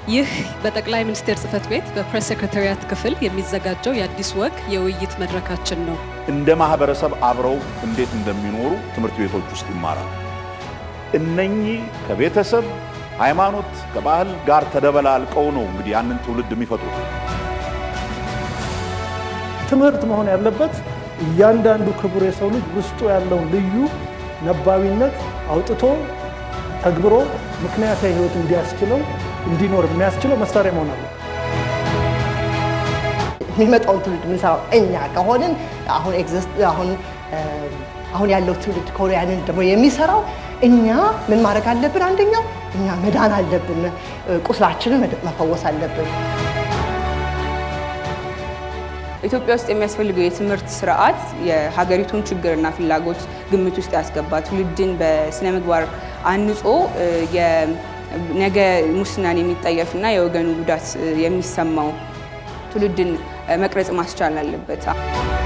ይህ በጠቅላይ ሚኒስቴር ጽህፈት ቤት በፕሬስ ሴክሬታሪያት ክፍል የሚዘጋጀው የአዲስ ወግ የውይይት መድረካችን ነው። እንደ ማህበረሰብ አብረው እንዴት እንደሚኖሩ ትምህርት ቤቶች ውስጥ ይማራል። እነኚህ ከቤተሰብ ሃይማኖት፣ ከባህል ጋር ተደበላልቀው ነው እንግዲህ ያንን ትውልድ የሚፈጥሩት። ትምህርት መሆን ያለበት እያንዳንዱ ክቡር የሰው ልጅ ውስጡ ያለውን ልዩ ነባቢነት አውጥቶ ተግብሮ ምክንያታዊ ህይወት እንዲያስችለው እንዲኖር የሚያስችለው መሳሪያ መሆን አለ። የሚመጣውን ትውልድ የምንሰራው እኛ ከሆንን አሁን ኤግዚስት አሁን አሁን ያለው ትውልድ ከሆነ ያንን ደግሞ የሚሰራው እኛ ምን ማድረግ አለብን? አንደኛው እኛ መዳን አለብን። ቁስላችንን መፈወስ አለብን። ኢትዮጵያ ውስጥ የሚያስፈልገው የትምህርት ስርዓት የሀገሪቱን ችግርና ፍላጎት ግምት ውስጥ ያስገባ ትውልድን በስነ ምግባር አንጾ ነገ ሙስናን የሚጠየፍና የወገኑ ጉዳት የሚሰማው ትውልድን መቅረጽ ማስቻል አለበት።